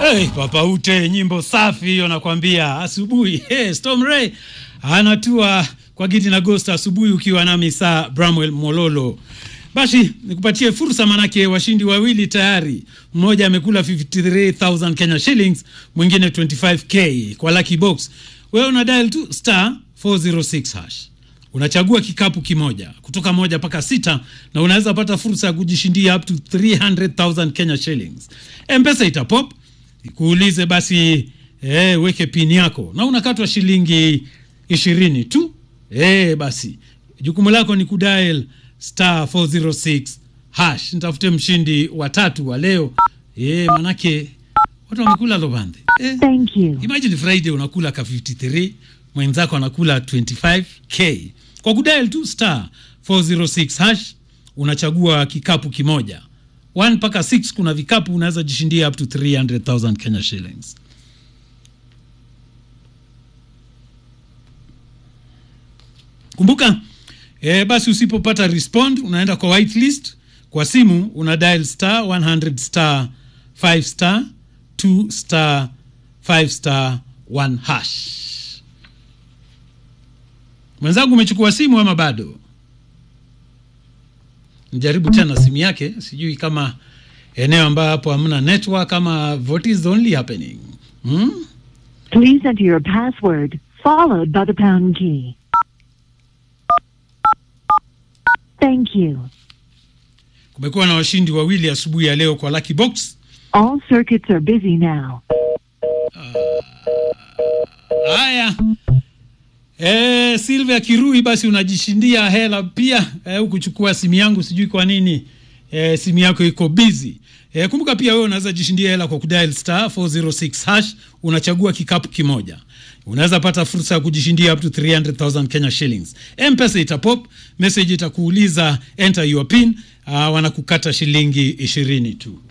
Hey, Papa Ute, nyimbo safi hiyo nakwambia. Asubuhi hey, Storm Ray anatua kwa Gidi na Ghost asubuhi, ukiwa nami saa Bramwell Mololo. Basi nikupatie fursa, manake washindi wawili tayari, mmoja amekula 53000 Kenya shillings, mwingine 25k kwa lucky box. Wewe una dial tu star 406 hash unachagua kikapu kimoja kutoka moja mpaka sita na unaweza pata fursa ya kujishindia up to 300,000 Kenya shillings. Mpesa itapop ikuulize basi, eh, weke pin yako na unakatwa shilingi ishirini tu. Eh, basi jukumu lako ni kudial star 406 hash. Nitafute mshindi wa tatu wa leo eh, manake watu wamekula lobande eh. Thank you. Imagine Friday unakula ka 53 mwenzako anakula 25k kwa kudial tu star 406 hash, unachagua kikapu kimoja 1 mpaka 6. Kuna vikapu unaweza jishindia up to 300,000 Kenya shillings. Kumbuka eh, basi usipopata respond unaenda kwa whitelist. Kwa simu una dial star 100 star 5 star 2 star 5 star 1 hash. Mwenzangu umechukua simu ama bado? Nijaribu tena simu yake, sijui kama eneo ambayo hapo hamna network ama what is only happening hmm? Please enter your password followed by the pound key. Thank you. Kumekuwa na washindi wawili asubuhi ya leo kwa lucky box. All circuits are busy now. Haya, eh, Silvia Kirui, basi unajishindia hela pia eh, ukuchukua simu yangu, sijui kwa nini eh, simu yako iko busy. Eh, kumbuka pia wewe unaweza jishindia hela kwa kudial star 406 hash, unachagua kikapu kimoja. Unaweza pata fursa ya kujishindia up to 300,000 Kenya shillings. M-Pesa itapop, message itakuuliza enter your pin, uh, wanakukata shilingi ishirini tu.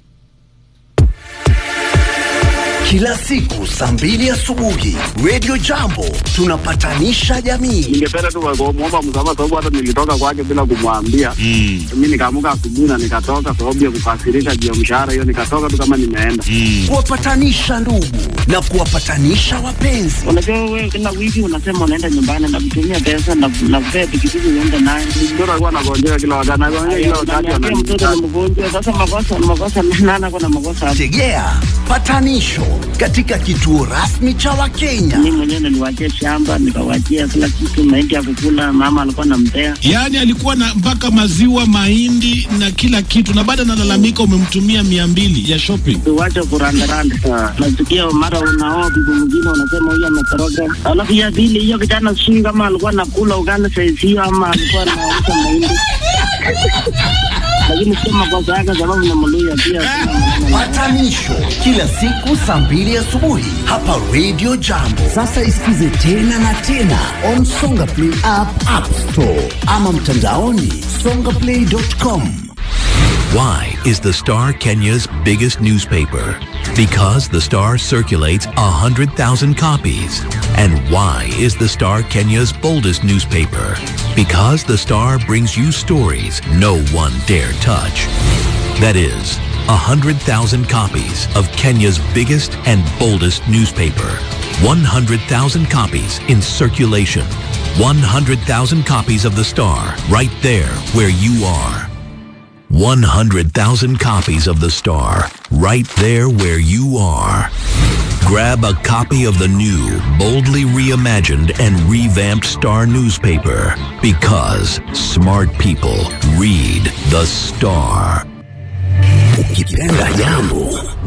Kila siku saa mbili asubuhi Radio Jambo tunapatanisha jamii. ningependa tu kumwomba msamaha sababu hata nilitoka kwake bila kumwambia. Mm. Mi nikaamuka asubuhi na nikatoka sababu ya kukasirika juu ya mshahara hiyo, nikatoka tu kama nimeenda. Kuwapatanisha ndugu na kuwapatanisha wapenzi. Unajua wewe kila wiki unasema unaenda nyumbani na kutumia pesa na na kupea pikipiki uende naye. Mtoto alikuwa anagonjeka kila wakati, anagonjeka kila wakati, Unaniambia mtoto ananiita. ni mgonjwa. Sasa makosa makosa nana kuna makosa hapo. Tegea patanisho katika kituo rasmi cha Wakenya. Mimi mwenyewe niliwachia shamba nikawachia kila kitu, mahindi ya kukula, mama alikuwa anampea. Yaani alikuwa na mpaka maziwa, mahindi na kila kitu, na baada analalamika umemtumia mia mbili ya shopping. Tuwache kurandaranda. Nasikia mara unaoa bibi mwingine unasema huyu ametoroka. Alafu ya pili hiyo kijana sijui kama alikuwa anakula ugali saizi hiyo ama alikuwa anauza mahindi. Lakini sio makosa yake sababu ni Mluya pia. sina maneno naye. Patanisho kila siku saa mbili asubuhi hapa Radio Jambo. Sasa isikize tena na tena on Songa Play app, App Store ama mtandaoni songaplay.com. Why is the Star Kenya's biggest newspaper? Because the Star circulates 100,000 copies. And why is the Star Kenya's boldest newspaper? Because the Star brings you stories no one dare touch. That is, 100,000 copies of Kenya's biggest and boldest newspaper. 100,000 copies in circulation. 100,000 copies of the Star right there where you are. 100,000 copies of The Star, right there where you are. Grab a copy of the new, boldly reimagined and revamped Star newspaper because smart people read The Star. Ukipenda jambo